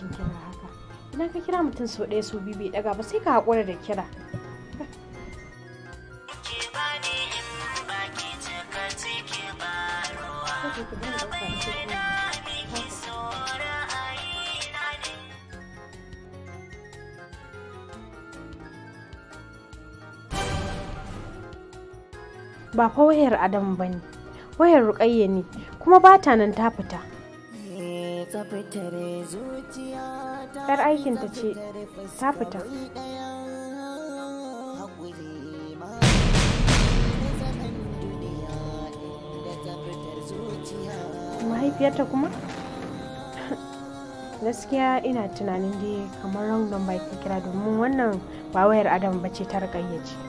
muhimmancin kira haka idan ka kira mutum sau ɗaya sau biyu bai ɗaga ba sai ka haƙura da kira ba fa wayar adam ba ne wayar rukayya ne kuma ba ta nan ta fita yar aikinta ce ta fita mahaifiyarta kuma gaskiya ina tunanin dai kamar wrong number ke kira domin wannan ba wayar adam ba ce ta rukayya ce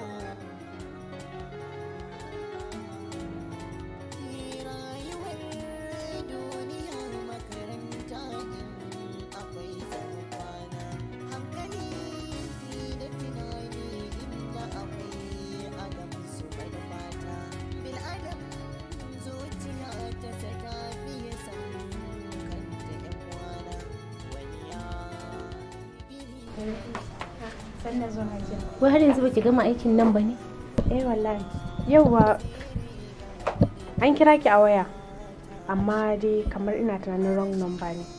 Wai har yanzu baki gama aikin nan ba ne? eh wallahi yauwa an kira ki a waya amma dai kamar ina tunanin wrong number ne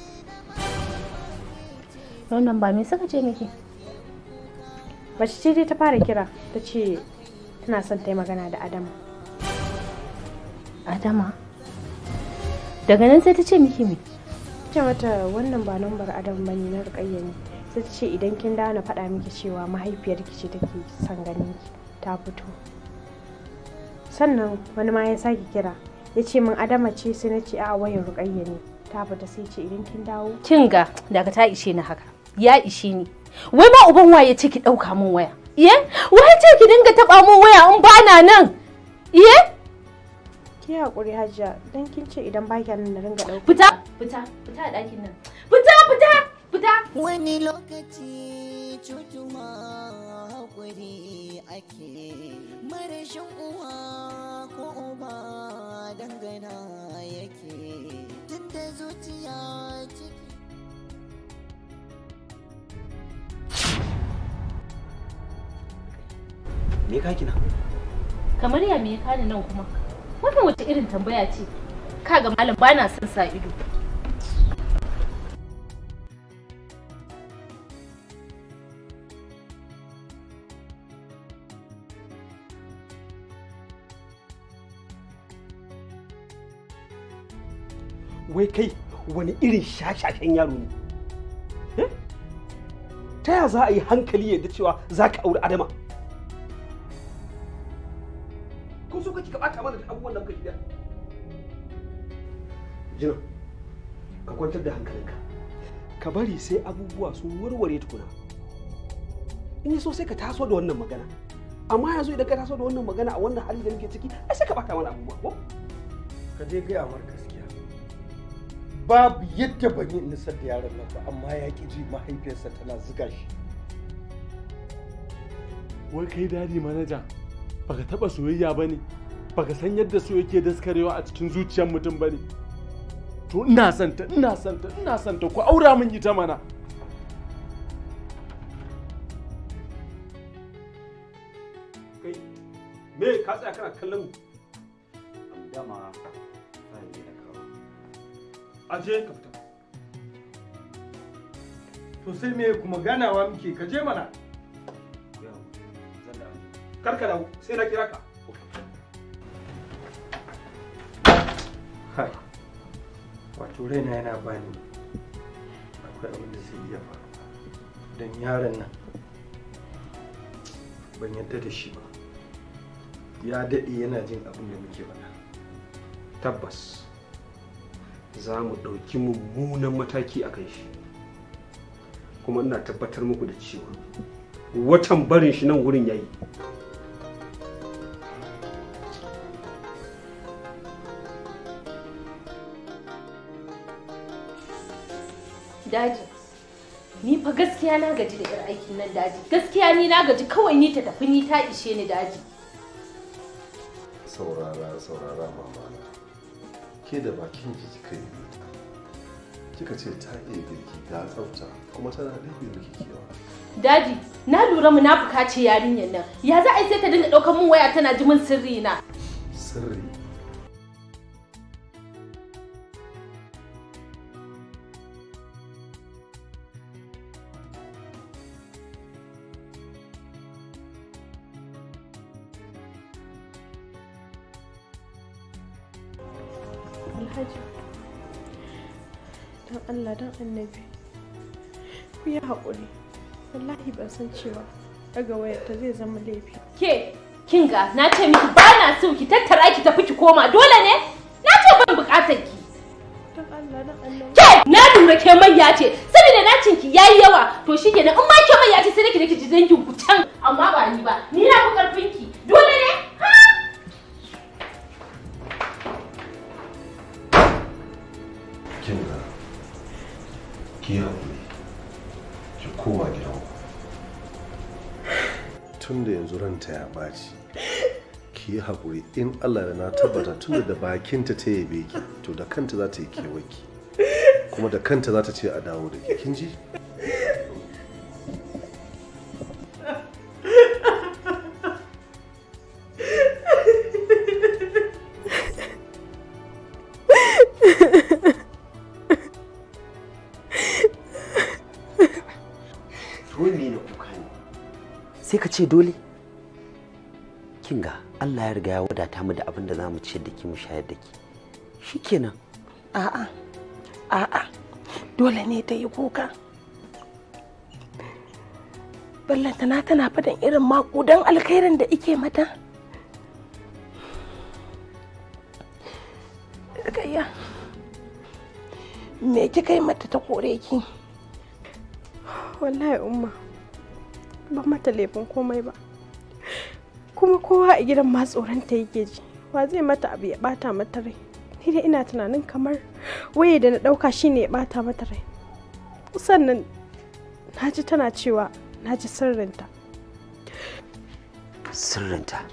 Wannan ba me suka ce miki? mace ce dai ta fara kira ta ce tana son ta yi magana da adama Adama. Daga nan sai ta ce miki me? ce mata wannan ba lambar adam ba ne na rukayya ne sai ta ce idan kin dawo na faɗa miki cewa mahaifiyarki ce take son ganin ki ta fito sannan wani ma ya sake kira ya ce min adama ce sai na ce a wayar rukayya ne ta fita sai ce idan kin dawo Kin ga daga ta ishe ni haka. Ya ishe ni. Wai ma uban waye ce ki ɗauka min waya? Iye? Wai ce ki dinga taɓa min waya in bana nan? Iye? ki haƙuri hajiya dan kin ce idan ba nan na ringa ɗauka Fita! Fita! Fita a ɗakin nan. Fita! Fita! Fita! wani lokaci cutuma haƙuri ake marashin uwa ko uba dangana yake tunda zuciya ciki me ka kina Kamar ya me ya kani nan kuma? Wannan wace irin tambaya ce? Kaga malam bana son sa ido. wai kai wani irin shashashen yaro ne Eh? ta ya za a yi hankali yadda cewa za ka auri adama kun so kake ka bata mana da abubuwan da muka shirya jina ka kwantar da hankalinka ka bari sai abubuwa sun warware tukuna in yi so sai ka taso da wannan magana amma yanzu idan ka taso da wannan magana a wannan hali da muke ciki ai sai ka bata mana abubuwa ko ka je gaya mar gaskiya babu yadda ban yi nisar da yaron nan ba amma ya ki ji mahaifiyarsa tana ziga shi wai kai dadi manaja baka taba soyayya ba ne baka san yadda so yake daskarewa a cikin zuciyar mutum ba ne to ina santa ina santa ina santa ku aura min ita mana kai me ka tsaya kana kallon mu dama fahim ne na kawo aje ka fita to sai me kuma ganawa muke ka je mana yau zan da wani kar ka dawo sai na kira ka hai wato raina yana bani akwai abin da zai iya faruwa don yaron nan ban yadda da shi ba ya daɗe yana jin abin da muke faɗa tabbas za mu ɗauki mummunan mataki a kan shi kuma ina tabbatar muku da cewa watan barin shi nan wurin yayi Daji. Ni fa gaskiya na gaji da 'yar aikin nan daji. Gaskiya ni na gaji kawai ni ta tafi ni ta ishe ni daji. saurara saurara mama ke da bakin ki kika yi kika ce ta iya girki ga tsafta kuma tana ɗaya miki kewa Daji, na lura munafuka ce yarinyar nan. Ya za a yi sai ta dinga ɗaukar mun waya tana ji min sirri na. sirri Alhaji, don Allah don annabi, ku yi haƙuri. Wallahi ban san cewa daga wayarta zai zama laifi. Ke, kinga, na ce miki ba na so ki tattara ki tafi ki koma dole ne? Na ce ban buƙatar ki. Don Allah don annabi. Ke, na lura ke mai ce, saboda na cinki yayi yawa, to shi kenan in ma ke mai ce sai da ki da ki ji dangin ku can, amma ba ni ba. Ni na fi ƙarfin ki. Dole ne? Ha! kin ga ki haƙuri ki koma gidan tun da yanzu ranta ya ɓaci ki yi haƙuri in allah da na tabbata tun da bakinta ta yabe ki to da kanta za ta yi kewaki kuma da kanta za ta ce a dawo da ke kin ji dole na kuka ne sai ka ce dole kinga Allah ya riga ya wadata mu da abin da za mu ciyar da ki mu shayar da ki shikenan A'a, a'a, dole ne ta yi kuka. Ballantana tana faɗin irin maƙudan alkhairin da ike mata. Gayya, me kika yi mata ta kore ki? Wallahi umma, ba mata laifin komai ba. Kuma kowa a gidan ma tsoronta yake ji. Wa zai mata abu ya bata mata rai. Ni dai ina tunanin kamar waye da na ɗauka shine ya bata mata rai. Sannan na ji tana cewa na ji sirrinta. sirrinta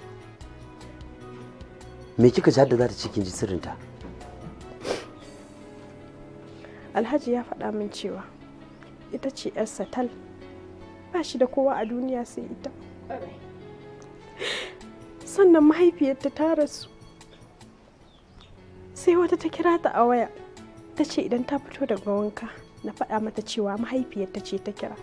me kika ji da za ta ce kin ji sirrinta Alhaji ya faɗa min cewa ita ce 'yarsa tal ba shi da kowa a duniya sai ita. Sannan mahaifiyarta ta rasu. Sai wata ta kira ta a waya ta ce idan ta fito daga wanka na faɗa mata cewa mahaifiyarta ce ta kira.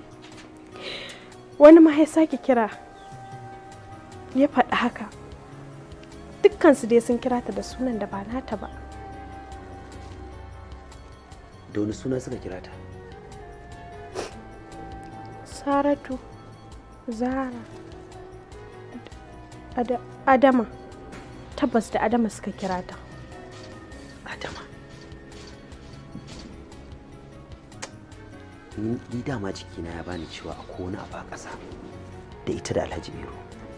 Wani ma ya sake kira ya faɗi haka. Dukkansu dai sun kira ta da sunan da ba nata ba. da wani suna suka kira ta Saratu, Zara, Ada- Adama. Tabbas da Adama suka kira ta. adama ni ni dama jikina ya bani cewa akwai wani abu a ƙasa da ita da alhaji iro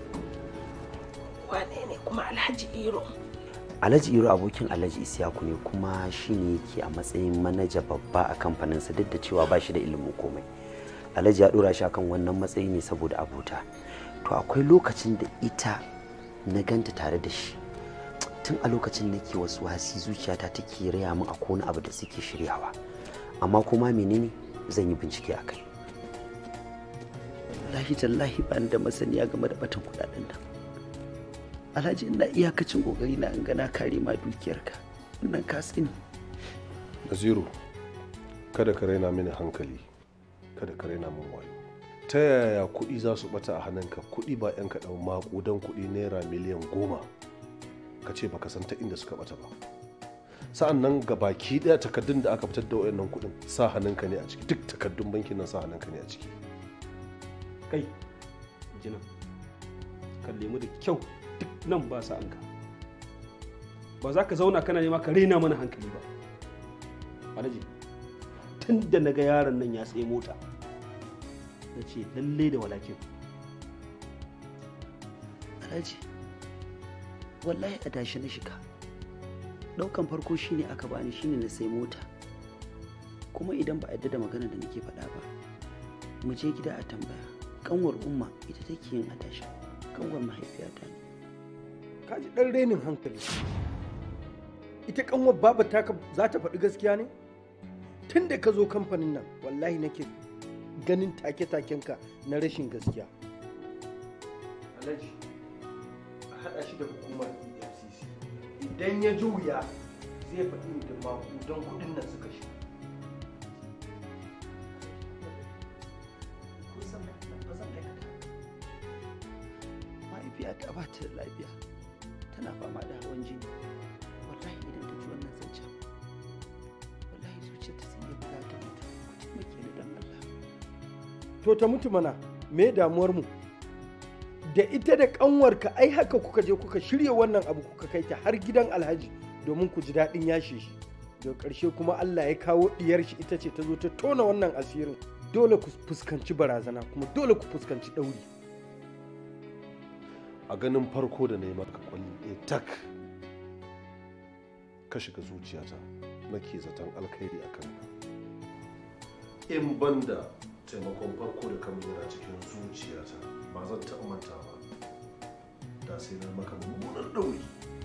Wane ne kuma Alhaji Iro? alhaji iro abokin alhaji isiyaku ne kuma shi ne yake a matsayin manaja babba a kamfaninsa duk da cewa ba shi da ilimin komai alhaji ya dora shi akan wannan matsayi ne saboda abota to akwai lokacin da ita na ganta tare da shi tun a lokacin nake wasu wasi zuciyata take raya min akwai wani abu da suke shiryawa amma kuma menene zan yi bincike a kai wallahi tallahi ba ni da masaniya game da batan kudaden nan alhaji ina iyakacin kokari na in ga na kare ma dukiyarka wannan ka sani naziru kada ka raina mini hankali kada ka raina min wayo ta yaya kuɗi za su bata a hannunka kuɗi ba 'yan kaɗan maƙudan kuɗi naira miliyan goma ka ce baka san ta inda suka bata ba sa'an nan ga baki ɗaya takardun da aka fitar da wayannan kuɗin sa hannunka ne a ciki duk takardun bankin nan sa hannunka ne a ciki kai jinan kalle mu da kyau duk nan ba sa anka ba za ka zauna kana nema ka raina mana hankali ba alhaji tun da na ga yaron nan ya tsaye mota na ce lalle da walakin alhaji wallahi a tashi na shiga ɗaukan farko shine aka bani shine na sai mota kuma idan ba a yadda da magana da nake faɗa ba mu je gida a tambaya kanwar umma ita take yin adashi kanwar mahaifiyata ne ka ji ɗan renin hankali ita kanwar baba taka za ta faɗi gaskiya ne tun da ka zo kamfanin nan wallahi nake ganin take-takenka na rashin gaskiya alhaji a haɗa shi da hukumar efcc idan ya ji wuya zai faɗi da maƙudan kuɗin nan suka shi mahaifiyata ba ta da lafiya tana fama da hawan jini wallahi idan ta ji wannan zancen wallahi zuciyarta sai ya buga ta mutu ku taimake ni don Allah to ta mutu mana me damuwar mu da ita da kanwarka ai haka kuka je kuka shirya wannan abu kuka kai ta har gidan alhaji domin ku ji daɗin yashe shi da ƙarshe kuma Allah ya kawo diyar shi ita ce ta zo ta tona wannan asirin dole ku fuskanci barazana kuma dole ku fuskanci ɗauri a ganin farko da na yi maka kwalli ɗaya tak ka shiga zuciyata nake zaton alkhairi a kanka in banda taimakon farko da ka yana cikin zuciyata ba zan taɓa manta ba da sai na maka mummunar ɗauri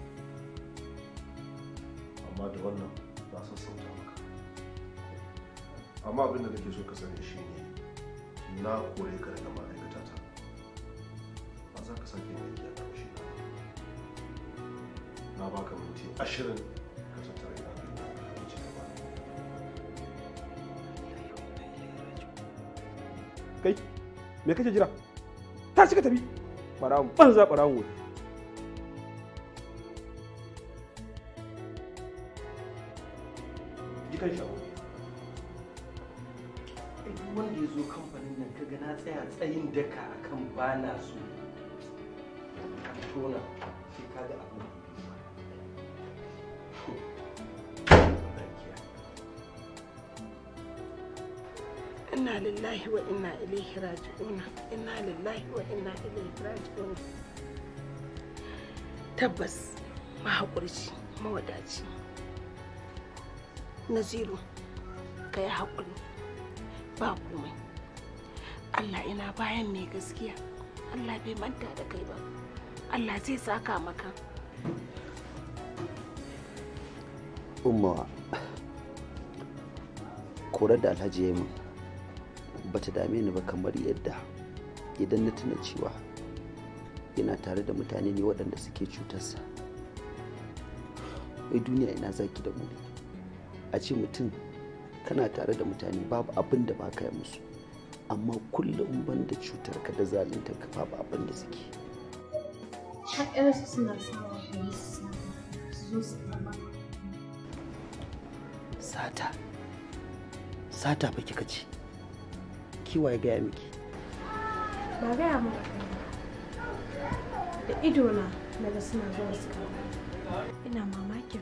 amma da wannan na sassauta maka amma abin da nake so ka sani shine na kore ka daga ma'aikata ta ba za ka sake mai a ƙarshe na na baka minti ashirin ka tattara ina kai ka ci gaba kai me kake jira ta shiga tafi ɓarawon banza ɓarawon wuri jikan shago duk wanda ya zo kamfanin nan kaga na tsaya tsayin daka akan bana so tona sai kaga abin da inna lillahi wa inna ilaihi raji'un inna lillahi wa inna ilaihi raji'un tabbas mahaƙurci mawadaci naziru ka yi haƙuri ba komai allah ina bayan mai gaskiya allah bai manta da kai ba allah zai saka maka umma korar da alhaji ya yi min ba ta dame ni ba kamar yadda idan na tuna cewa yana tare da mutane ne waɗanda suke cutarsa wai duniya ina zaki da mu a ce mutum kana tare da mutane babu abin da ba ka yi musu amma kullum ban da cutar ka da zalunta ka babu abin da suke Haƙƙarsu suna sawa da yi su zo su kama. sata sata fa kika ce kiwa ya gaya miki ba gaya mu da idona na ga suna zuwa su kama ina mamakin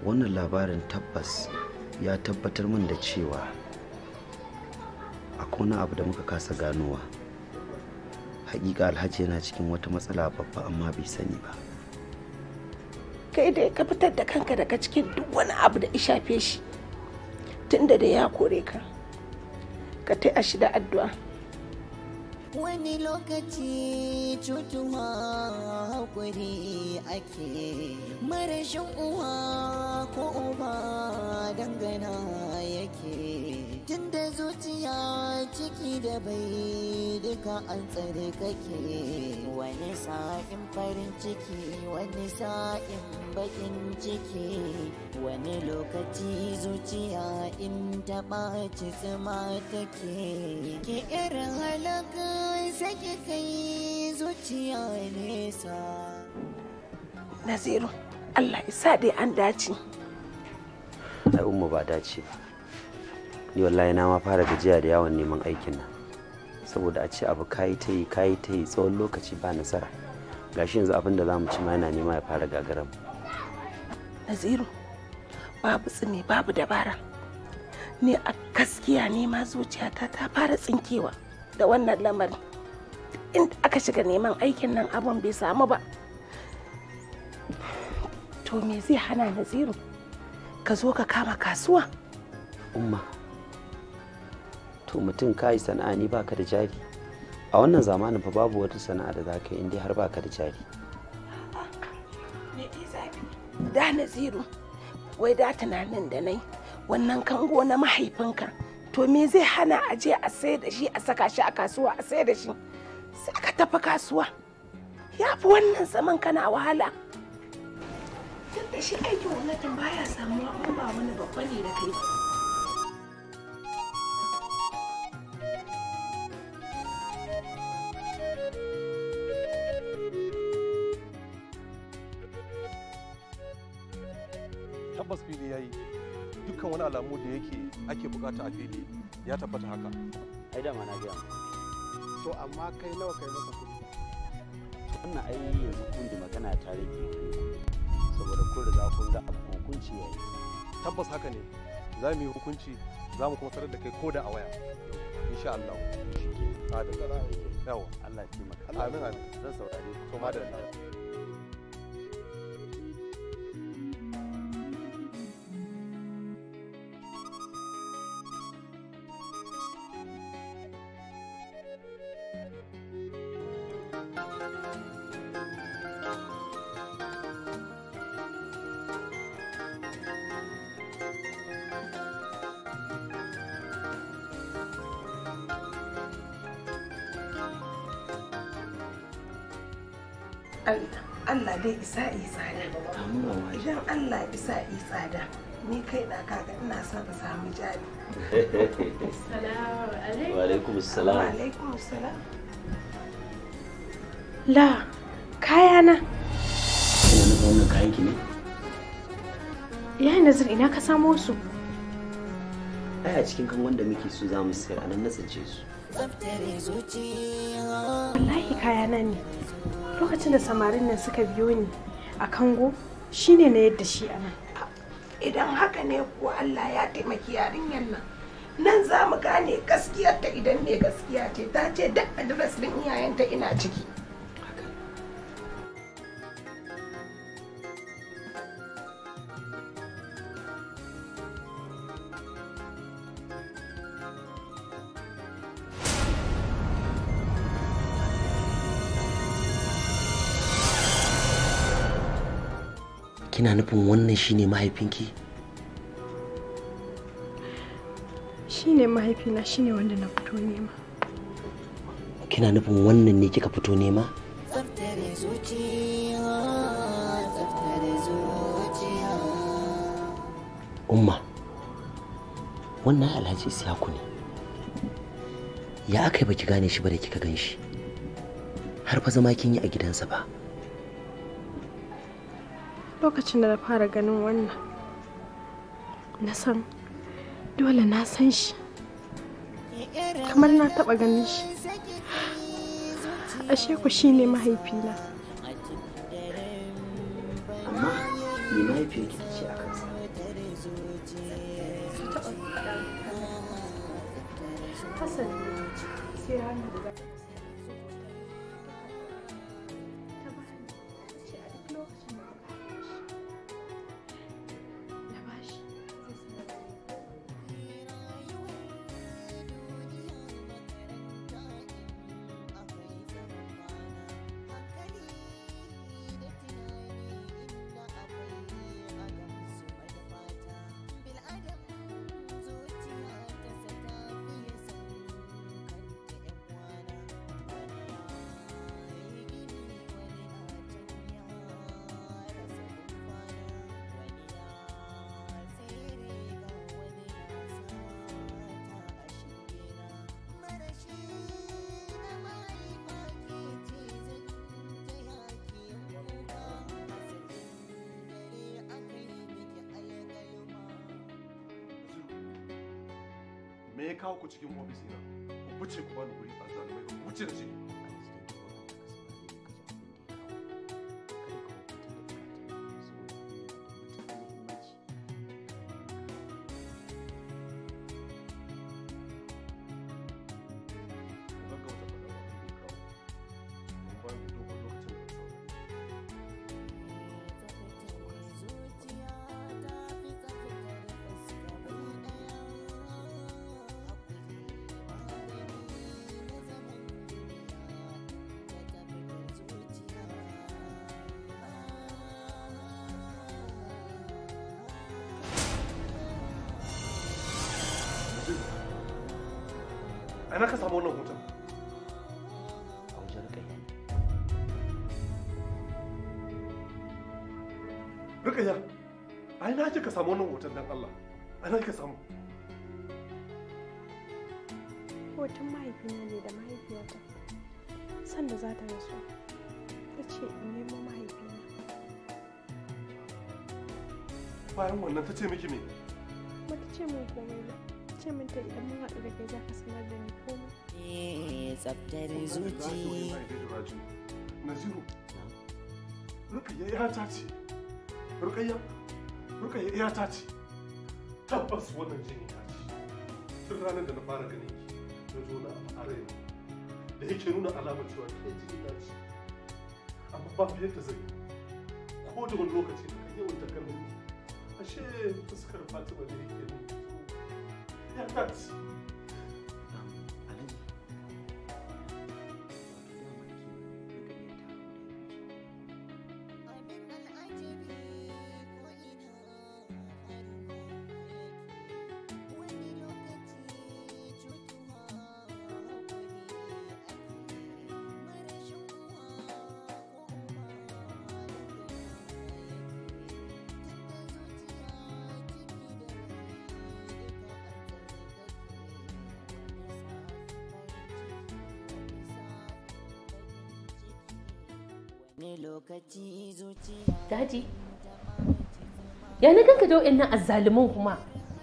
wannan labarin tabbas ya tabbatar min da cewa akwai wani abu da muka kasa ganowa hakika alhaji yana cikin wata matsala babba amma bai sani ba kai dai ka fitar da kanka daga cikin duk wani abu da ya shafe shi tunda da ya kore ka ka taya shi da addu'a wani lokaci cutuwa hakuri ake marashin uwa ko uba dangana yake tunda zuciya ciki da bai duka an tsare kake wani sa'in farin ciki wani sa'in bakin ciki wani lokaci zuciya in ta ɓaci tsima take ke irin halaka sake kai zuciya nesa naziru allah isa dai an dace ai umma ba dace ba ni wallahi na ma fara gajiya da yawon neman aikin nan saboda a ce abu kayi ta yi kayi ta yi tsawon lokaci ba nasara gashi yanzu abin da za mu ci ma yana nema ya fara gagaram naziru babu tsimi babu dabara ni a gaskiya ne ma zuciyata ta fara tsinkewa da wannan lamarin inda aka shiga neman aikin nan abin bai samu ba to me zai hana naziru ka zo ka kama kasuwa umma to mutum ka yi sana'a ni baka da jari a wannan zamanin fa babu wata sana'a da za ka yi indai har baka da jari da naziru wai da tunanin da nai wannan kango na mahaifinka to me zai hana a je a sai da shi a saka shi a kasuwa a sai da shi sai ka tafi kasuwa ya fi wannan zaman kana wahala duk da shi aikin gwamnatin baya samuwa in ba wani babba ne da kai tabbas fili ya yi dukkan wani alamu da yake ake bukata a fili ya tabbata haka ai dama na gaya to amma kai nawa kai masa kuɗi wannan ai yanzu kun da magana ta rage saboda kun riga kun ga abu hukunci yayi tabbas haka ne za mu yi hukunci za mu kuma sanar da kai ko da a waya insha Allah adalla yawa Allah ya taimaka amin amin zan saurare ku to madalla Allah dai isa yi tsada idan Allah isa yi tsada ni kai da kaga ina son ka samu jari wa alaikum salam wa alaikum salam La, kayana. kina nufin wannan kayan ki ne Ya nazir ina ka samo su? ai a cikin kan wanda muke so za mu sayar anan na tsince su tsaftar zuciya Wallahi kayana ne. Lokacin da samarin nan suka biyo ni a kango shine na yadda shi a nan. idan haka ne ko Allah ya taimaki yarinyar nan nan za mu gane gaskiyarta idan ne gaskiya ce ta ce duk adres din iyayenta ina ciki kina nufin wannan shine mahaifinki Shine mahaifina shine wanda na fito nema. kina nufin wannan ne kika fito nema tsaftar zuciya tsaftar zuciya umma wannan alhaji isiyaku ne ya aka yi baki gane shi ba da kika gan shi har fa zama kin yi a gidansa ba Lokacin da na fara ganin wannan, na san dole na san shi. Kamar na taɓa ganin shi. Ashe ku shine mahaifina. amma me mahaifiyarki ta ce a kansa Hassan ne sai ranar da za ta ta bani ta ce a duk lokacin da aka haife shi na bashi zai sanar da ni me ya kawo ku cikin ofis ina ku wuce ku bani guri a zalimai ku wuce da shi a ina ka samu wannan hoton a wajen kai rikaya a ina kika samu wannan hoton dan Allah a ina kika samu hoton mahaifina ne da mahaifiyata sanda za ta rasu ta ce in nemo mahaifina bayan wannan ta ce miki me ba ta ce min komai ba ta ce min ta idan mun haɗu da kai za ka sanar da ni komai tsaftar zuci naziru rukayya ya ta ce rukayya rukayya ya ta ce tabbas wannan jini ta ce tun ranar da na fara ganin ki na zo na a raina da yake nuna alamar cewa ke jini na ce amma ba fiye da zai ko da wani lokaci da kan yawan takalmin ashe fuskar fatima da yake nuna ya ta ce lokaci zuciya Daji, ya na ganka da wa'annan azzaluman kuma.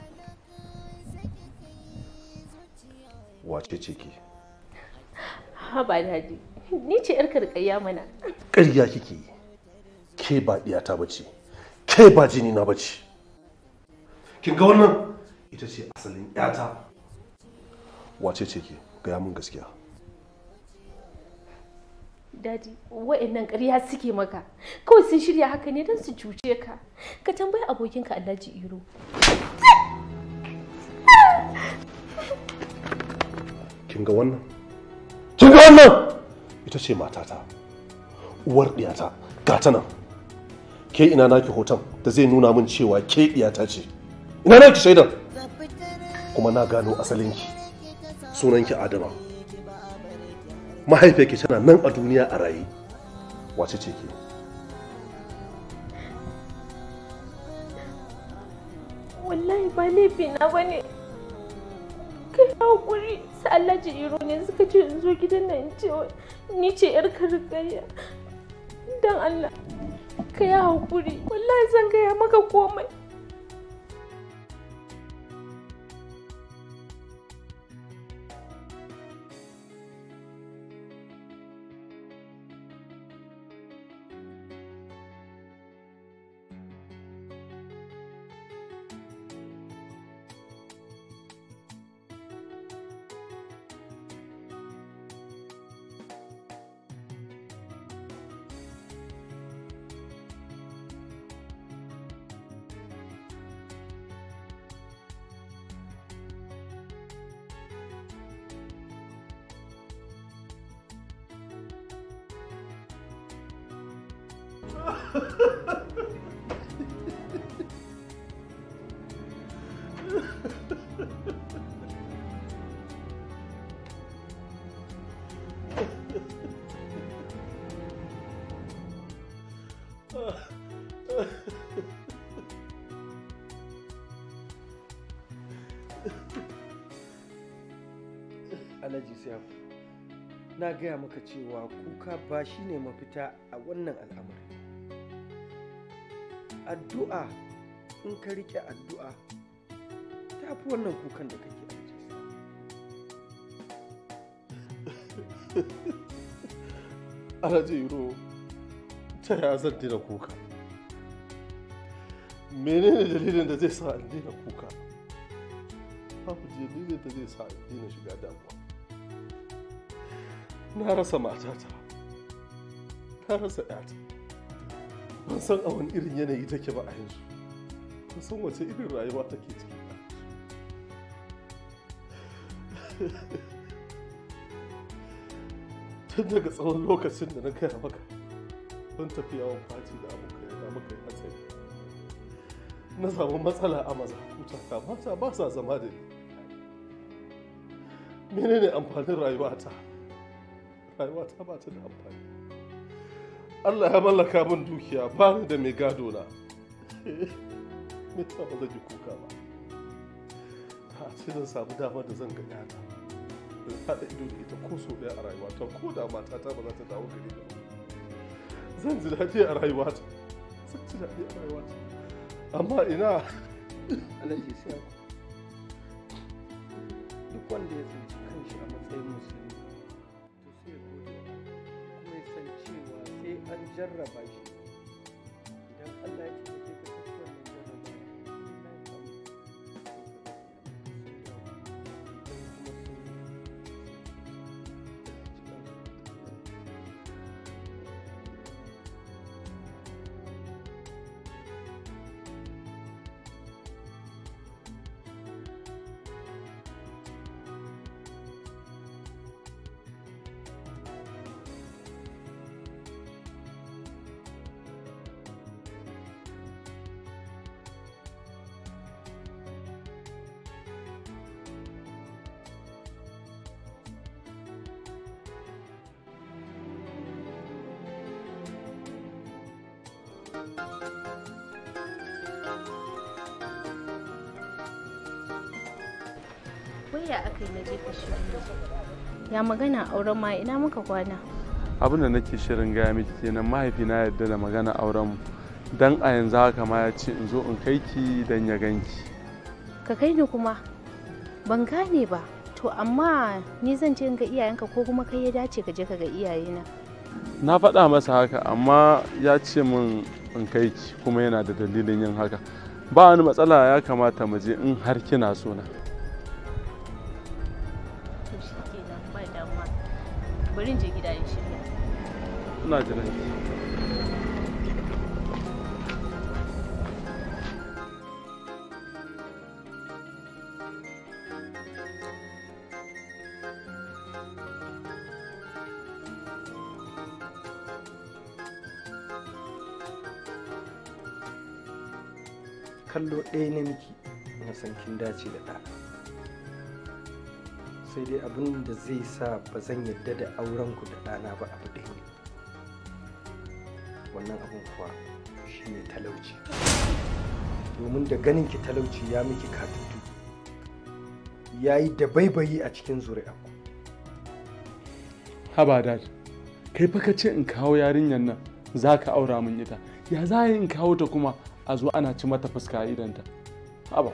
wace ce ke Ha ba daji, ni ce 'yar karkayya mana. ƙarya kike yi ke ba ɗiyata ba ce ke ba jini na ba ce kin ga wannan ita ce asalin ƴata wace ce ke gaya min gaskiya Daji, wa'annan ƙarya suke maka. Kawai sun shirya haka ne don su cuce ka. Ka tambayi abokinka Alhaji Iro. kin ga wannan kin ga wannan ita ce matata uwar ɗiyata ga ta nan ke ina naki hoton da zai nuna min cewa ke ɗiyata ce ina naki shaidan kuma na gano asalinki sunanki adama mahaifiyarki tana nan a duniya a raye wace ce ke Wallahi ba laifi na ba ne. Kai haƙuri su Alhaji Iro ne suka ce in zo gidan nan in ce wa- ni ce 'yar karkayya. Don Allah, ka yi haƙuri. Wallahi zan gaya maka komai. alhaji siyafu na gaya maka cewa kuka ba shi ne mafita a wannan al'amari addu'a in ka rike addu'a ta fi wannan kukan da kake alhaji alhaji iro ta ya zan daina kuka menene dalilin da zai sa in daina kuka babu dalilin da zai sa in daina shiga damuwa na rasa matata na rasa yata ban san a wani irin yanayi take ba a yanzu ban san wace irin rayuwa take ciki ba tun daga tsawon lokacin da na gaya maka don tafi yawon fati da abokai na muka yi hatsari na samu matsala a mazakuta mata ba sa zama da ni menene amfanin rayuwata rayuwata ba ta da amfani Allah ya mallaka min dukiya ba ni da mai gado na me yasa ba zan yi kuka ba ta ce zan samu damar da zan ga yana da haɗa ido da ita ko sau ɗaya a rayuwata ko da matata ba za ta dawo gare ni ba zan ji daɗi a rayuwata zan ji daɗi a rayuwata amma ina alhaji siyafu duk wanda ya tsinci kanshi a matsayin musulmi to sai ya gode wa Allah kuma ya san cewa sai an jarraba shi idan Allah ya ce ka kaci wannan jarraba Wai ya aka yi na je ka shirin Ya magana auren ma ina muka kwana. abin da nake shirin gaya miki kenan mahaifina ya yarda da magana auren mu dan a yanzu haka ma ya ce in zo in kai ki dan ya ganki Ka kai ni kuma. Ban gane ba. To amma ni zan je in ga iyayenka ko kuma kai ya dace ka je ka ga iyayena. na faɗa masa haka amma ya ce min in kai ki kuma yana da dalilin yin haka ba wani matsala ya kamata mu je in har kina so na To shi kenan ba damuwa. Bari in je gida in shirya. ina jiran ki kallo ɗaya na miki na san kin dace da ɗana sai dai abin da zai sa ba zan yadda da auren ku da ɗana ba abu ɗaya ne wannan abin kuwa shine talauci domin da ganin ki talauci ya miki katutu ya yi da baibayi a cikin zuri'a haba dad kai fa ka ce in kawo yarinyar nan za ka aura min ita ya za in kawo ta kuma a zo ana ci mata fuska a idanta haba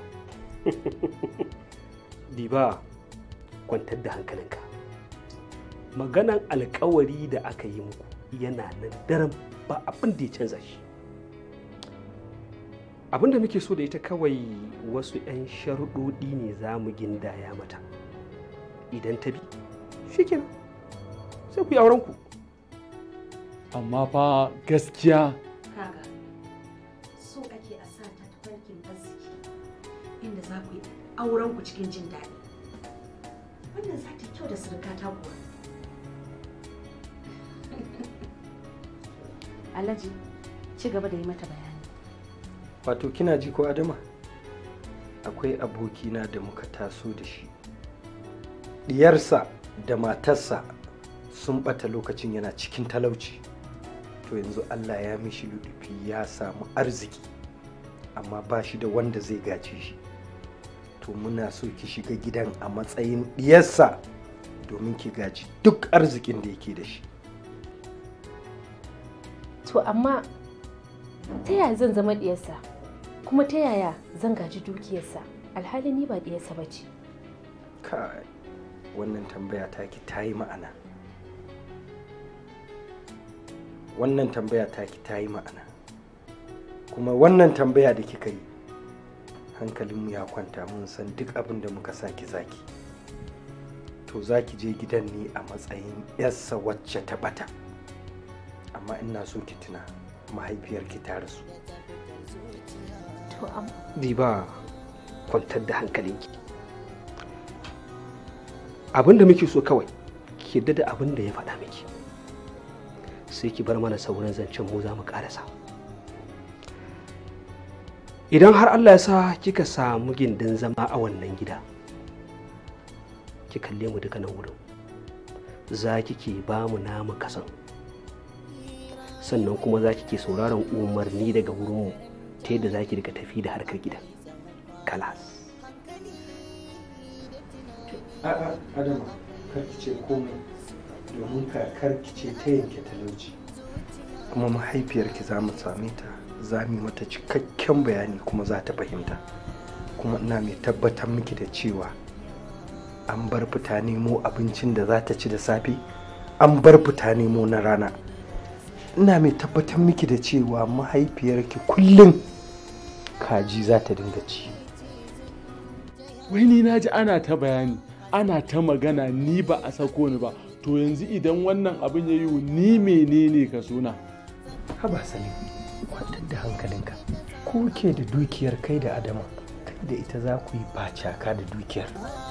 diba kwantar da hankalinka maganan alkawari da aka yi muku yana nan daren ba abin da ya canza shi abin da muke so da ita kawai wasu 'yan sharuɗoɗi ne za mu gindaya mata idan ta bi shikenan sai ku yi aurenku amma fa gaskiya kaga so ake a sa ta tafarkin arziki inda za ku yi auren ku cikin jin daɗi wannan za ta yi kyau da surukata kuwa Alhaji, ci gaba da yi mata bayani wato kina ji ko adama akwai abokina da muka taso da shi diyarsa da matarsa sun bata lokacin yana cikin talauci to yanzu allah ya mishi ludufi ya samu arziki amma ba shi da wanda zai gace shi to muna so ki shiga gidan a matsayin diyarsa domin ki gaji duk arzikin da yake da shi to amma ta yaya zan zama diyarsa kuma ta yaya zan gaji dukiyarsa alhali ni ba diyarsa ba ce kai wannan tambaya taki ta yi ma'ana wannan tambaya taki ta yi ma'ana kuma wannan tambaya da kika yi hankalinmu ya kwanta mun san duk abin da muka saki zaki to zaki je gidan ne a matsayin yarsa wacce ta bata amma ina so ki tuna mahaifiyarki ta rasu to am Diba kwantar da hankalinki. Abin da muke so kawai, ki yarda da abin da ya faɗa miki. Sai ki bar mana sauran zancen mu za mu ƙarasa. Idan har Allah ya sa kika samu gindin zama a wannan gida, ki kalle mu duka nan wurin. Za ki ke ba mu namu kasan. Sannan kuma za ki ke sauraron umarni daga wurinmu ta yadda za ki rika tafi da harkar gidan. kalas a'a adama kar ki ce komai domin kakar ki ce ta yanke talauci kuma mahaifiyarki za mu same ta za mu yi mata cikakken bayani kuma za ta fahimta kuma ina mai tabbatar miki da cewa an bar fita nemo abincin da za ta ci da safe an bar fita nemo na rana ina mai tabbatar miki da cewa mahaifiyarki kullum kaji za ta dinga ci wai ni na ji ana ta bayani ana ta magana ni ba a sako ni ba to yanzu idan wannan abin ya yi ni menene ka suna haba salim kwantar da hankalinka ko ke da dukiyar kai da adama kai da ita za ku yi bacaka da dukiyar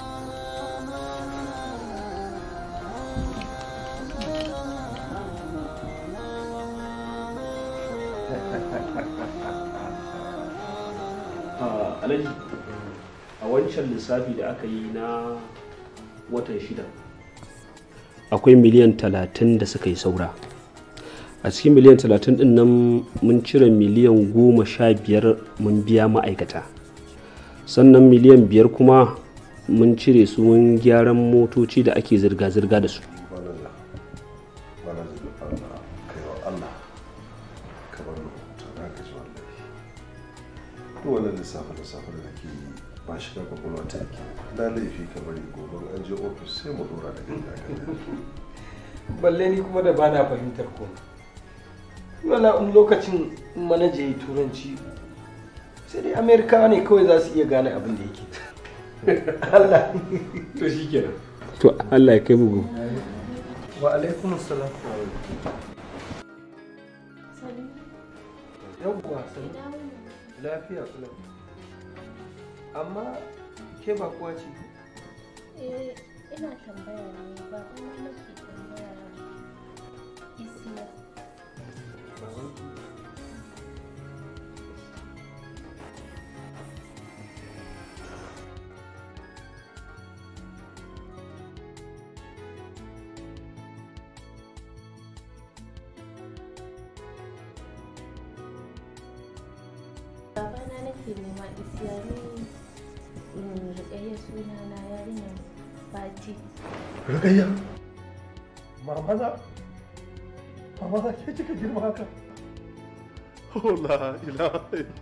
alhaji a wancan lissafi da aka yi na watan shida akwai miliyan talatin da suka yi saura a cikin miliyan talatin din nan mun cire miliyan goma sha biyar mun biya ma'aikata sannan miliyan biyar kuma mun cire su mun gyaran motoci da ake zirga-zirga da su duk wannan lissafe lissafe da kake yi ba shi da kwakwalwa ta yake na laifi ka bari gobe an je ofis sai mu dora da inda balle ni kuma da bana fahimtar komai wala in lokacin manaja ya yi turanci sai dai amerikawa ne kawai za su iya gane abin da yake Allah to shi kenan to Allah ya kai bugu wa alaikum salam yawwa salam lafiya kula amma ke ba kuwa ce eh ina tambaya ne ba kuma nake tambaya isiya babana nake nema isiya ne rikayya suna na yarinyar fati Rukayya mama za mama za ke kika girma haka Oh la ilaha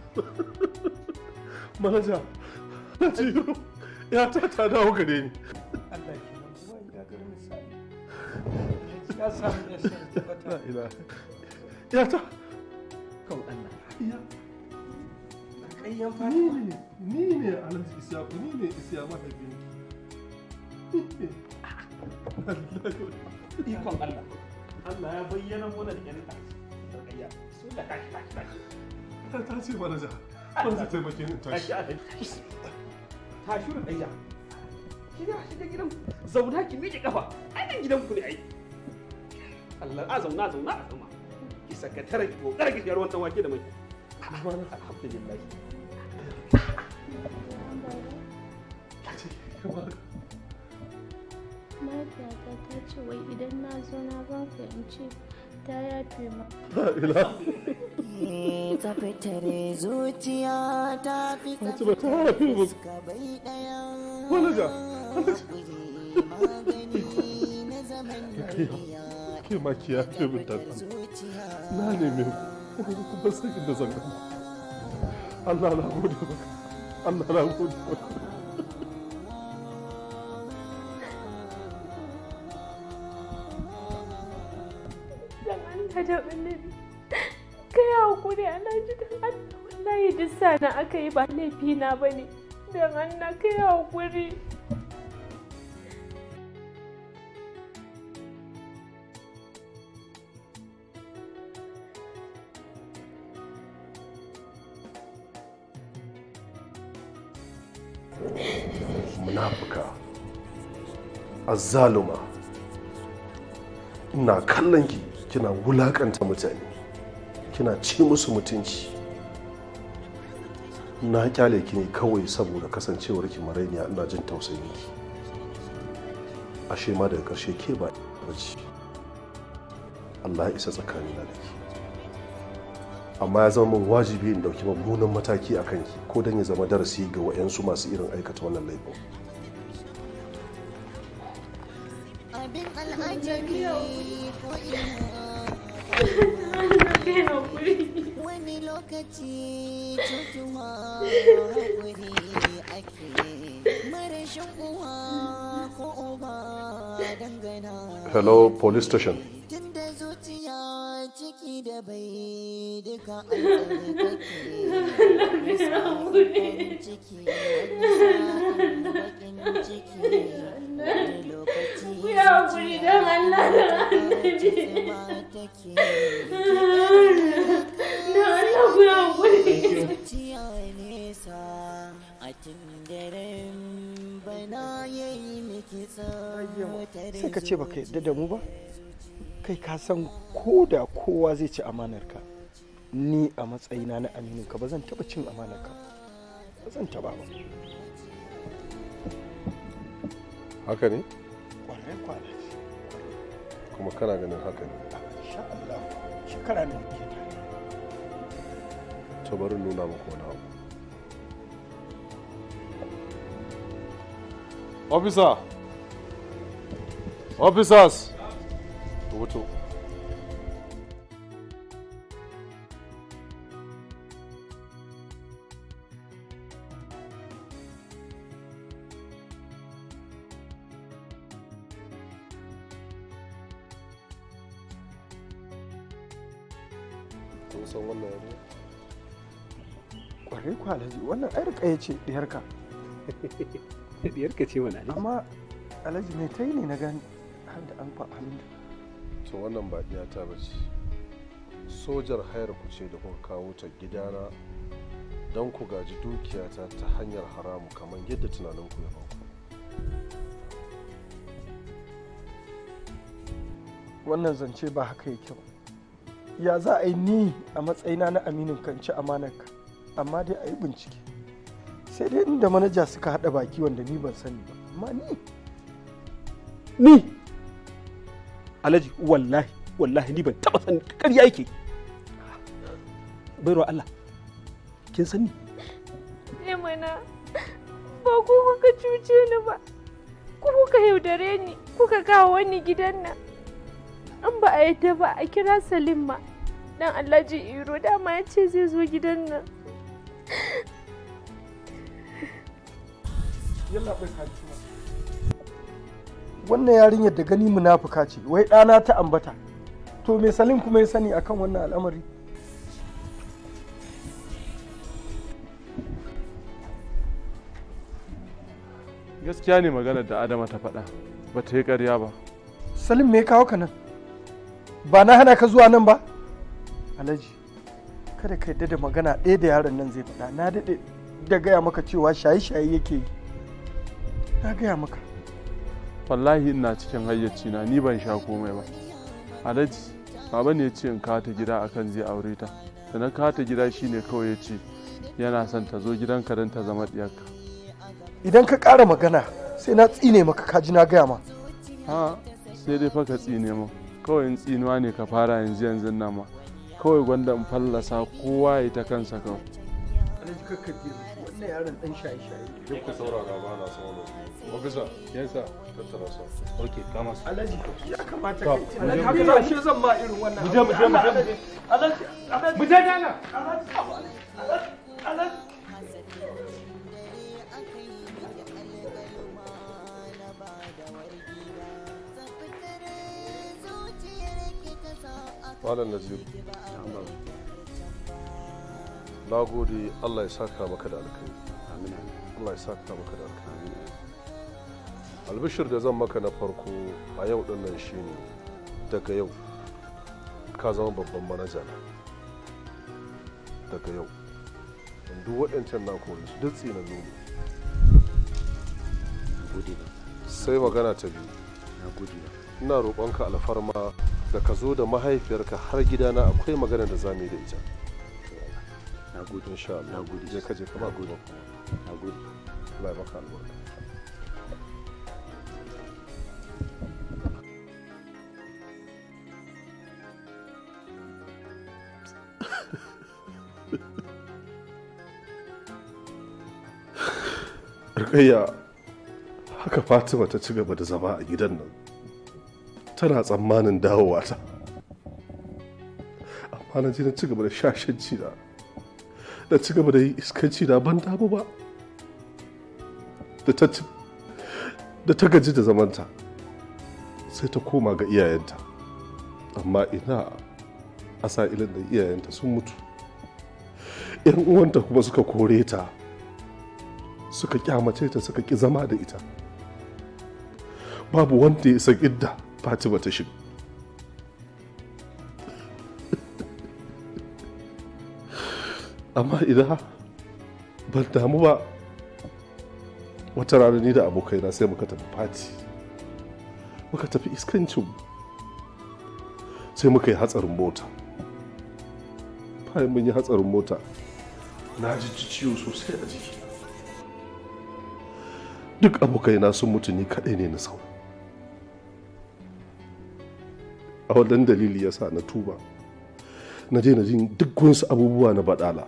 Manaja Najiru ya ta ta dawo gare ni Allah ke nan kuma ya gari misali ya samu ya san La tabbata ilaha Ya ta kan Allah Ya kayyan ni fata ne ni ne Alhaji Isiyaku ni ne Isiya mahaifin ikon Allah Allah ya bayyana mana da yan tarkayya su da kashi kashi kashi Ta ta ce manaja ban zai taimake ni tashi tashi rukayya shiga shiga gidan zauna ki miƙe kafa ai nan gidan ku ne ai Allah a zauna zauna a zama ki sakatare ki kokara ki shayar wannan wake da mai alhamdulillah Mahaifiyata ta ce wai idan na zo na ba ka in ce ta yafe ma. Tsaftar zuciya ta fi Fatima ta yafe mu. bai ɗaya. Manaja. Magani na zaman Ke ma ki yafe min ta Na neme ku. Ku bar sai inda zan gama. Allah na gode maka. Allah na gode maka. Dan Allah da annabi. Kai hakuri Alhaji dan Allah wallahi duk sana aka yi ba laifi na bane. Dan Allah kai hakuri. munafuka azzaluma ina kallon ki kina wulakanta mutane kina ci musu mutunci na kyale ki ne kawai saboda kasancewar ki marainiya ina jin tausayin ki ashe ma daga karshe ke ba bace Allah ya isa tsakanina da ki amma ya zama min wajibi in dauki mummunan mataki a kanki ko don ya zama darasi ga wa'yansu masu irin aikata wannan laifin Abin al'ajabi ko Kai hakuri. wani lokaci cutuwa haƙuri ake marashin uwa ko uba dangana hello police station tunda zuciya ciki da bai duka an tsarkake ciki wani sa'in bakin ciki wani lokaci Ku yi hakuri don Allah da annabi. Don Allah ku yi hakuri. zuciya nesa a daren bana yayi miki tsawatar sai ka ce baka yarda da mu ba kai ka san ko da kowa zai ci amanarka ni a matsayina na amininka ba zan taba cin amanarka ba zan taba ba haka ne kwarai kwana kuma kana ganin haka ne insha Allah shekara ne muke tare to bari nuna muku wani abu Officer! Officers! Rubuto. kun san wannan yarinya kwarai kwalaji wannan ai rika ya ce diyarka diyarka ce wani amma alhaji mai ta yi ne na gani har da an fa hannu to wannan ba ta ba ce sojar hayar ku ce da kuka kawo ta gidana don ku gaji dukiyata ta hanyar haramu kamar yadda tunanin ku ya faku wannan zance ba haka yake ba ya za a yi ni a matsayina na aminin kanci amanarka amma dai a yi bincike sai dai inda manaja suka haɗa baki wanda ni ban sani ba amma ni ni alhaji wallahi wallahi ni ban taba san ƙarya yake baiwa Allah kin sani Ne mana ba ku kuka cuce ni ba. Ku kuka yaudare ni kuka kawo wani gidan nan. An ba a yadda ba a kira Salim ma. Dan Alhaji Iro dama ya ce zai zo gidan nan. yalla bai kaji wannan yarinyar da gani munafuka ce wai ɗana ta ambata to me salim kuma ya sani akan wannan al'amari Gaskiya ne maganar da Adama ta faɗa. Ba ta yi ƙarya ba. salim me ya kawo ka nan ba na hana ka zuwa nan ba alhaji kada ka yadda da magana ɗaya da yaron nan zai faɗa na daɗe da gaya maka cewa shaye-shaye yake yi na gaya maka Wallahi ina cikin hayyacina ni ban sha komai ba. Alhaji, baba ne ya ce in kawo ta gida akan zai aure ta da na kawo ta gida shine kawai ya ce yana son ta zo gidanka don ta zama diyarka idan ka ƙara magana sai na tsine maka kaji na gaya ma ha sai dai fa ka tsine mu kawai in tsinuwa ne ka fara yanzu yanzu nan ma kawai gwanda in fallasa kowa ya ta kansa kawai alhaji kakka je wannan yaron dan shaye shaye duk ku saurara ba na son wannan ofisa yasa tattara sa ok kama su alhaji ya kamata To, kai mu je, tunani mu je, haka mu je. shi zan ma irin wannan Mu je, mu je, mu je, mu je. alhaji alhaji alhaji mu je dana alhaji alhaji alhaji malam naziru na gode allah ya saka maka da alkai allah ya saka maka da alkai albishir da zan maka na farko a yau din nan shine daga yau ka zama babban manaja na daga yau duk waɗancan na kore su duk tsinannu ne sai magana ta biyu ina roƙonka alfarma da ka zo da mahaifiyarka har gidana akwai magana da za mu yi da ita na gode insha Allah na gode je ka je ka ba gode na gode Allah ya baka albarka Rukayya haka Fatima ta ci gaba da zama a gidan nan tana tsammanin dawowa ta amma na je na ci gaba da shashanci na da ci gaba da yi iskanci na ban damu ba da ta ci- da ta gaji da zamanta sai ta koma ga iyayenta amma ina a sa'ilin da iyayenta sun mutu yan uwanta kuma suka kore ta suka kyamace ta suka ki zama da ita babu wanda ya san idda fatima ta shiga amma idan ban damu ba wata rana ni da abokaina sai muka tafi fati muka tafi iskancin sai muka yi hatsarin mota bayan mun yi hatsarin mota na ji ciwo sosai a jiki duk abokaina sun mutu ni kaɗai ne na sau a wannan dalili ya sa na tuba na daina jin duk wasu abubuwa na baɗala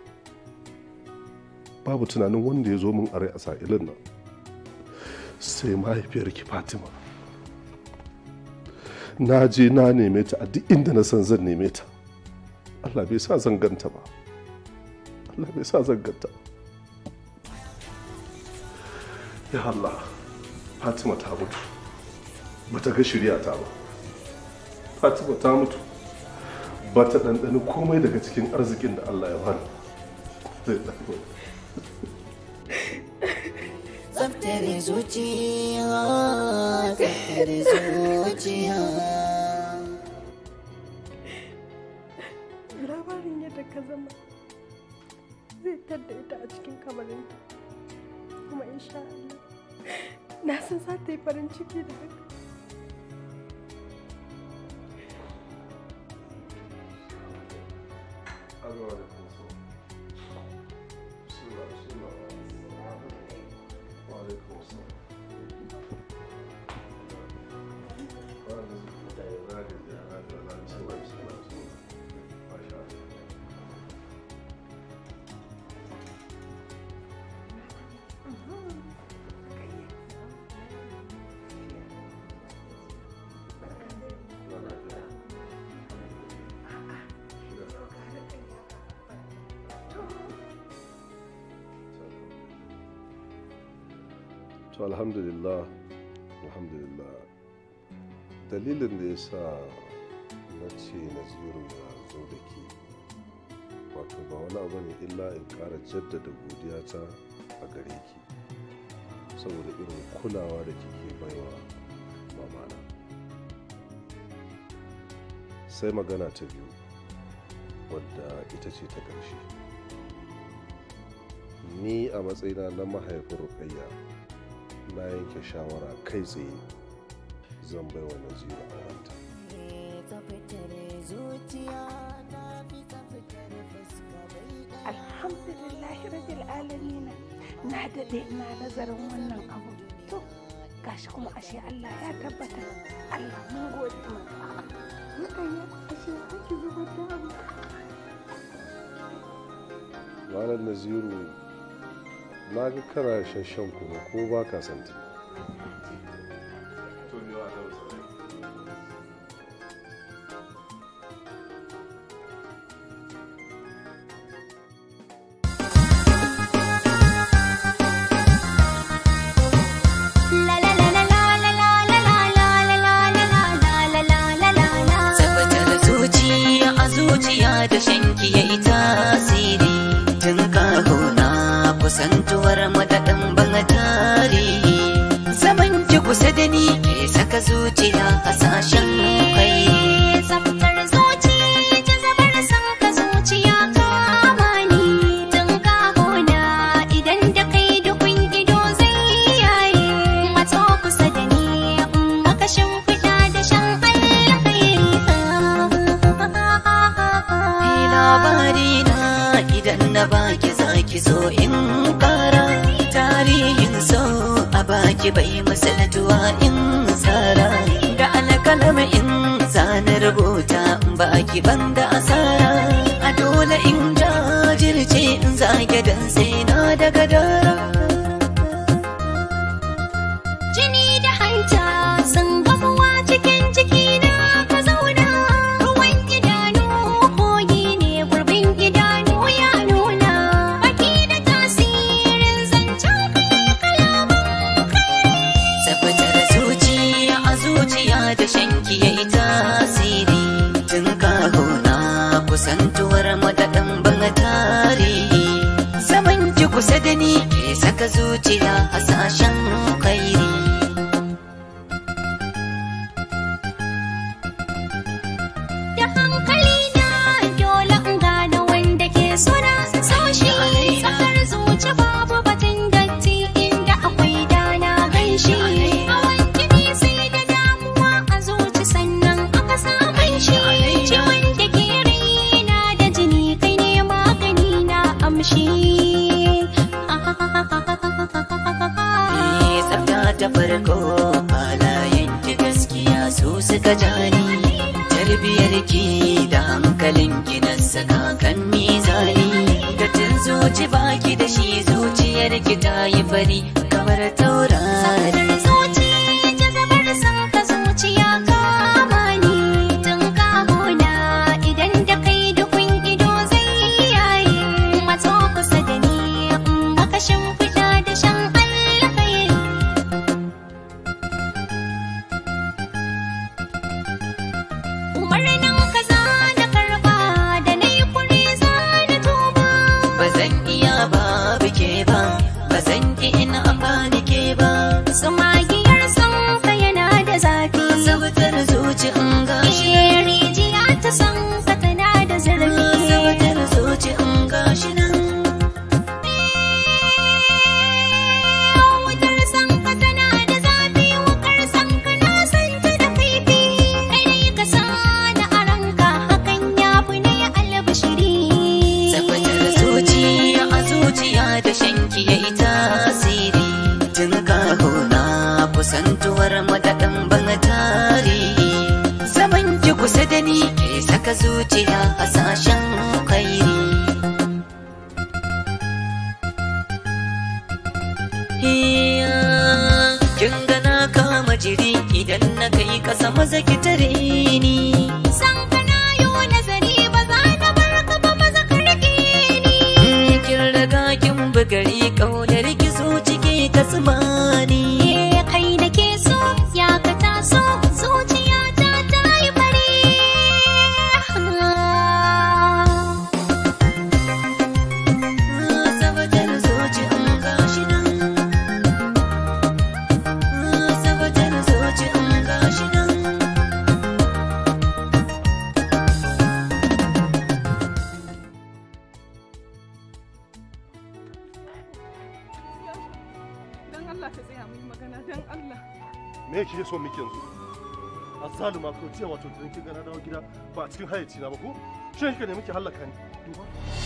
babu tunanin wanda ya zo min a rai a sa'ilin nan sai mahaifiyarki fatima na je na neme ta a duk inda na san zan neme ta allah bai sa zan ganta ba allah bai sa zan ganta ya allah fatima ta mutu bata ga shirya ta ba fatima ta mutu ba ta ɗanɗani komai daga cikin arzikin da allah ya bani zai ɗago Tsaftar zuciya, tsaftar zuciya. labarin yadda ka zama zai tadda ita a cikin kamarinta kuma insha Allah na san za ta yi farin ciki da haka to alhamdulillah alhamdulillah dalilin da ya sa na ce naziru ya zo da ke wato ba wani abu ne illa in ƙara jaddada godiyata a gare ki saboda irin kulawa da kike baiwa mamana sai magana ta biyu wadda ita ce ta ƙarshe ni a matsayina na mahaifin rukayya na yanke shawara kai tsaye zan bai wa naziru aurenta Tsaftar alhamdulillahi rabbil alamin na daɗe ina nazarin wannan abu to gashi kuma ashe Allah ya tabbata Allah mun gode maka mutane ashe ake zubar da abu malam naziru na ga kana shashan kuma ko ba ka santa tabbatar zuciya a zuciya da shanki ya yi tasiri tun kahuna kusantuwar madaɗin ban tarihi zaman ki kusa da ni ke saka zuciya hasashen kai Tsaftar zuci, jazabar san ka zuciya kama ni tun kahona idan da kai dukun ido zai yaye matso kusa da ni in maka shimfiɗa da shan Ni labari na idan na baki zaki zo in kara tarihin so a baki bai misaltuwa in tsara da alkalama in zana rubuta in baki banda asara a dole in jajirce in zage dan sai na daga dara Jini da hanta sun gamuwa cikin jikina ka zauna ruwan idanu kogi ne gurbin idanu ya nuna baki da tasirin zancen kai kalaman tabbatar zuciya a zuciya da shanki ya yi tasiri tun kahuna kusantuwar madaɗin ban tarihi zaman ki kusa da ni ke saka zuciya hasashen kairi da hankali na dole in gane wanda ke suna saushi tsakar zuci babu batun datti inda akwai dana ganshi hawan jini sai da damuwa a zuci sannan aka samun shi ciwon da ke raina da jini kai ne magani na amshi Eh, tsafta ta farko halayen ki gaskiya su suka jani tarbiyar ki da hankalin ki na saka kan mizani da tun zuci baki da shi zuciyar ki ta yi fari kamar taurari zuci jazabar san ka zuciya kama ni tun kahona idan da kai dukun ido zai yaye matso kusa da ni in maka shimfiɗa da shan alkhairi umarnin ka za na karɓa da na yi kuri za na tuba ba zan iya ba bike ba ba zan ki ina amfani ke ba Tsumagiyar son ka yana da zafi Sabatar zuci in gashi Eh, rijiya ta son ka tana da zurfi Sabatar zuci in gashi nan Wutar son ka tana da zafi Wukar son ka na san ta da kaifi Kai dai ka sa da a ranka Hakan ya fi na yi albashiri Tabbatar zuciya a zuciya da shanki ya yi tasiri Tun kahuna kusantuwar madaɗin ban tarihi Zaman ki kusa da ni ke saka zuciya hasashen kairi Iya, Kin gana kama jiri idan na kai kasa maza ki tare ni San ka na yi nazari ba za na bar ka ba maza ka rike ni kin riga kin bugari kaunar ki so cike ta tsimani Eh, kai da ke so ya ka taso zuciya ta ta yi fari sabatar zoci in gashi nan sabatar zoci in gashi nan me kike so miki yanzu azzaluma ko jiya wato da kin ga na dawo gida ba a cikin hayyaci na ba ko shi kika ne muke halaka ni duba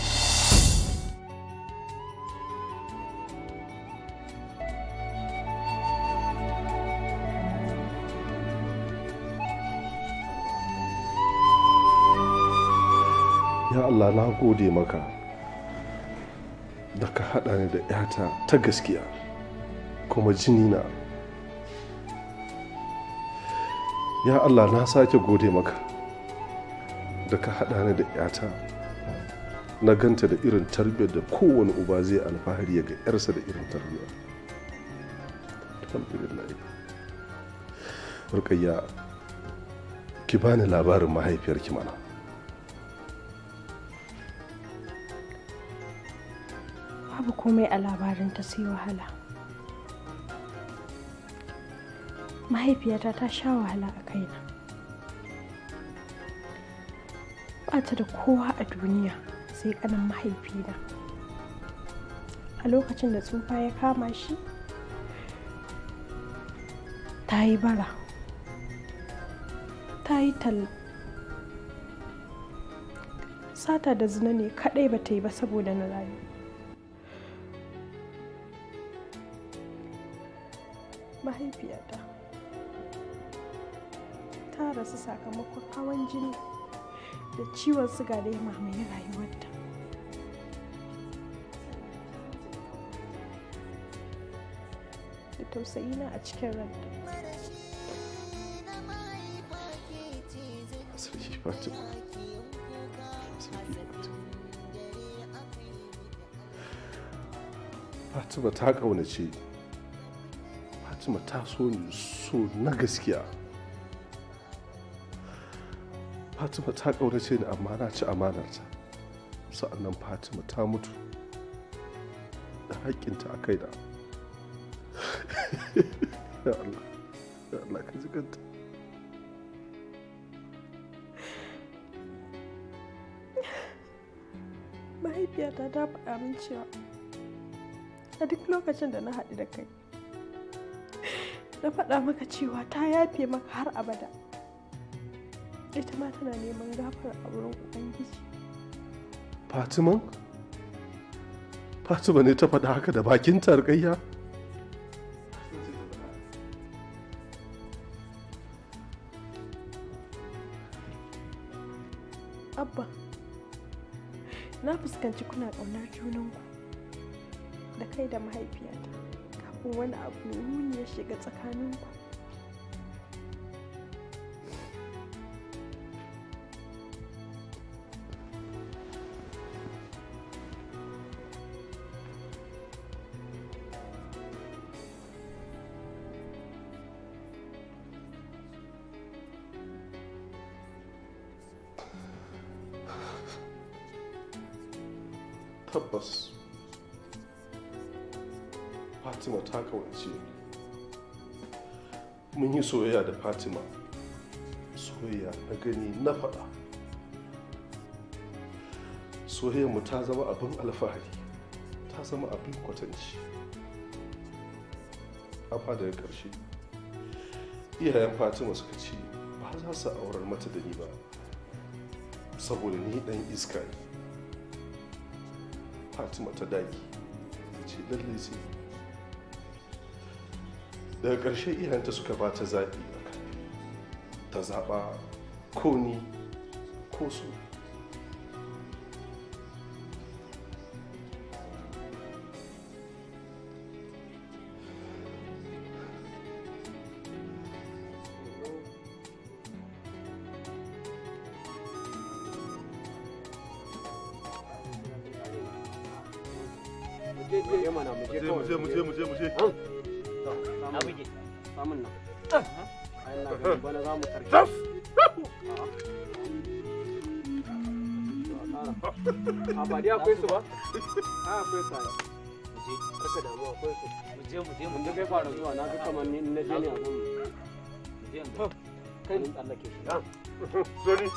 ya Allah na gode maka da ka haɗa ni da 'yata ta gaskiya kuma jini na ya Allah na sake gode maka da ka haɗa ni da 'yata na ganta da irin tarbiyyar da kowane uba zai alfahari ya ga 'yarsa da irin tarbiyyar alhamdulillah rukayya ki bani labarin mahaifiyarki mana babu komai a labarinta sai wahala mahaifiyata ta sha wahala a kaina ba ta da kowa a duniya sai kanan mahaifina a lokacin da tsufa ya kama shi ta yi bara ta yi talla sata da zina ne kadai ba ta yi ba saboda na rayu mahaifiyata ta rasu sakamakon hawan jini da ciwon suga da ya mamaye rayuwarta da tausayina a cikin ranta sarki fatima sarki fatima fatima ta ƙaunace fatima ta so ni so na gaskiya fatima ta ƙaunace ni amma na ci amanarta sa'annan fatima ta mutu da haƙƙinta a kaina ya Allah ya Allah ka ji kanta mahaifiyata ta faɗa min cewa a duk lokacin da na haɗu da kai na faɗa maka cewa ta yafe maka har abada ita ma tana neman gafara a wurin ubangiji Fatiman? Fatima ne ta faɗa haka da bakin tarkayya? abba na fuskanci kuna ƙaunar junanku da kai da mahaifiyata kafin wani abu mai muni ya shiga tsakaninku Tabbas. Fatima ta kawance ni. Mun yi soyayya da Fatima. Soyayya na gani na faɗa. Soyayyarmu ta zama abin alfahari. Ta zama abin kwatanci. Amma daga ƙarshe, iyayen Fatima suka ce ba za su aurar mata da ni ba. Saboda ni ɗan iska ne. fatima ta daki ce lalle sai daga ƙarshe iyayenta suka ba ta zaɓi a kan ta zaɓa ko ni ko su je mana mu je mu je mu je mu je mu je na buge samun nan ayan na ganin bana za mu karki a ba dai akwai su ba a akwai su ai mu je kaka damu akwai su mu je mu je mun kai fara zuwa na ga kamar ni na je ne a gun mu je mu kai ni tsallake shi Sorry.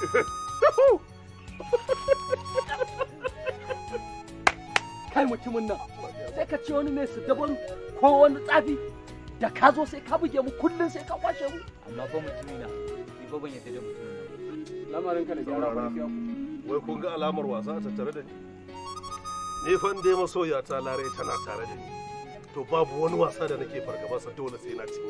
kai mutumin nan sai ka ce wani mai su daban ko wani tsafi da ka zo sai ka buge mu kullum sai ka kwashe mu amma fa mutumina ko ban yadda da mutum lamarin ka da gyara ba wai kun ga alamar wasa a tattare da ni ni fa dai masoya ta lare tana tare da ni to babu wani wasa da nake fargaba sa dole sai na ci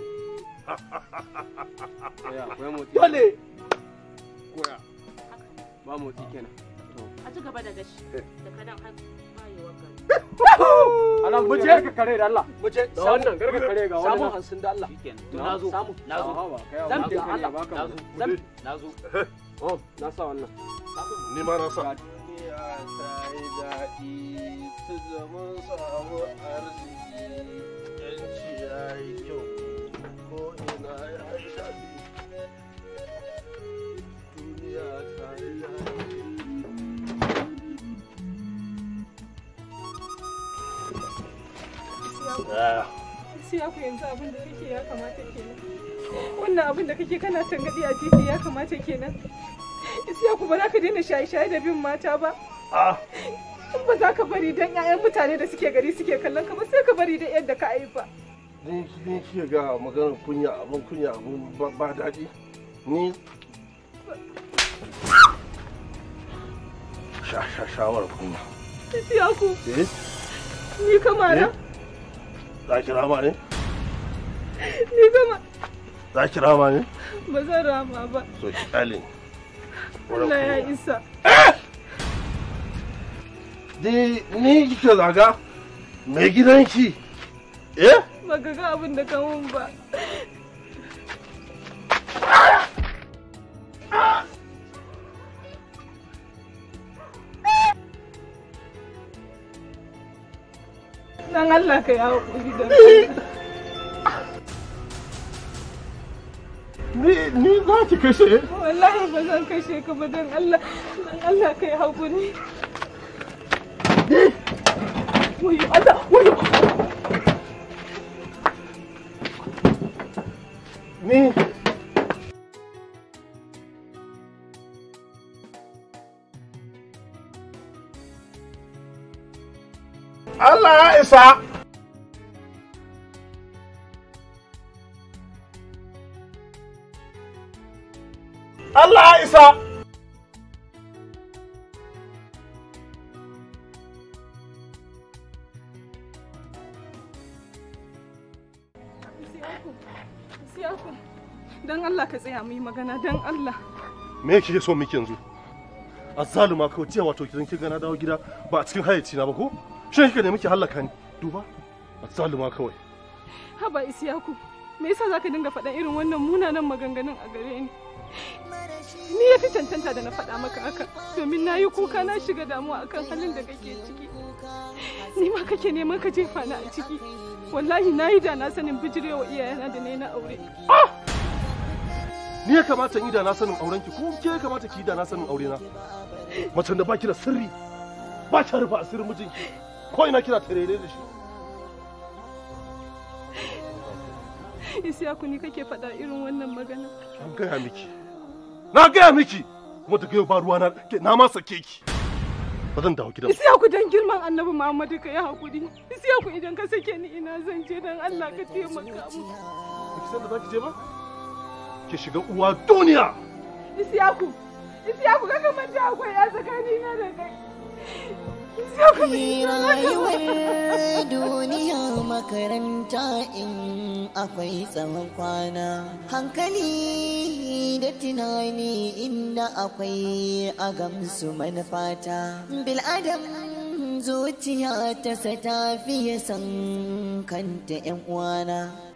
dole koya ba motsi kenan a ci gaba da gashi daga nan har bayewar gari Alam mu je ka kare da Allah. Mu je da wannan garga kare ga wannan. Samu hansun da Allah. to na zo Samu. na zo Zan da Allah Allah. na zo Zan. na zo Oh, na sa wannan. ni ma na sa duniya ta yi daɗi ta zama samu arziki yanci ya yi kyau ko ina ya yi daɗi duniya ta yi daɗi Siya ku yanzu abin da kake ya kamata kenan. Wannan abin da kake kana tangadi a titi ya kamata kenan. Siya ku ba za ka daina shaye-shaye da bin mata ba. In ba za ka bari don 'ya'yan mutane da suke gari suke kallon ka ba sai ka bari da yadda ka haifa. ni ni ke ga maganar kunya abin kunya abin ba- ba daɗi ni sha sha shawar kunya Siya ku eh ni kamara za ki rama ne ni kama za ki rama ne ba zan rama ba. so ki kyale ni. Allah ya isa. ni ni kike zaga mai gidanki eh Ba ka ga abin da ka mun ba. Dan Allah ka yi haƙuri da ni ni za ki kashe Wallahi ba zan kashe ka ba don Allah. Dan Allah ka yi haƙuri. Wayo Allah, wayo. ni Allah ya isa Allah ya isa Siyaku, Siyaku. Dan Allah ka tsaya mu yi magana dan Allah. me kike so miki yanzu azzaluma kawai jiya wato kidan kin ga na dawo gida ba a cikin hayyaci na ba ko shin kika ne miki hallaka ni duba azzaluma kawai Haba Isiyaku, me yasa zaka dinga faɗan irin wannan munanan maganganun a gare ni? Ni ya fi cancanta da na faɗa maka haka, domin na yi kuka na shiga damuwa akan halin da kake ciki. Ni ma kake neman ka jefa ni a ciki. Wallahi na yi da na sanin bijirewa iyayena da na yi na aure. ni ya kamata in yi da na sanin auren ki ko ke ya kamata ki yi da na sanin aure na macen da baki da sirri ba ki rufe asirin mijinki ko ina kina tarere da shi Isiyaku ni kake faɗa irin wannan magana. an gaya miki na gaya miki kuma daga yau ba ruwa na ke- na ma sake ki ba zan dawo gidan ba. Isiyaku dan girman Annabi Muhammadu ka yi haƙuri. Isiyaku idan ka sake ni ina zan je dan Allah ka taimaka mu. Ba ki san da za ki je ba ki shiga uwa duniya Isiyaku, Isiyaku ka manta akwai ya tsakanina da kai. rayuwar duniya makaranta in akwai tsawon kwana hankali da tunani inda akwai a gamsu manufata bil'adam zuciya ta sa ta fiye san kanta 'yan uwana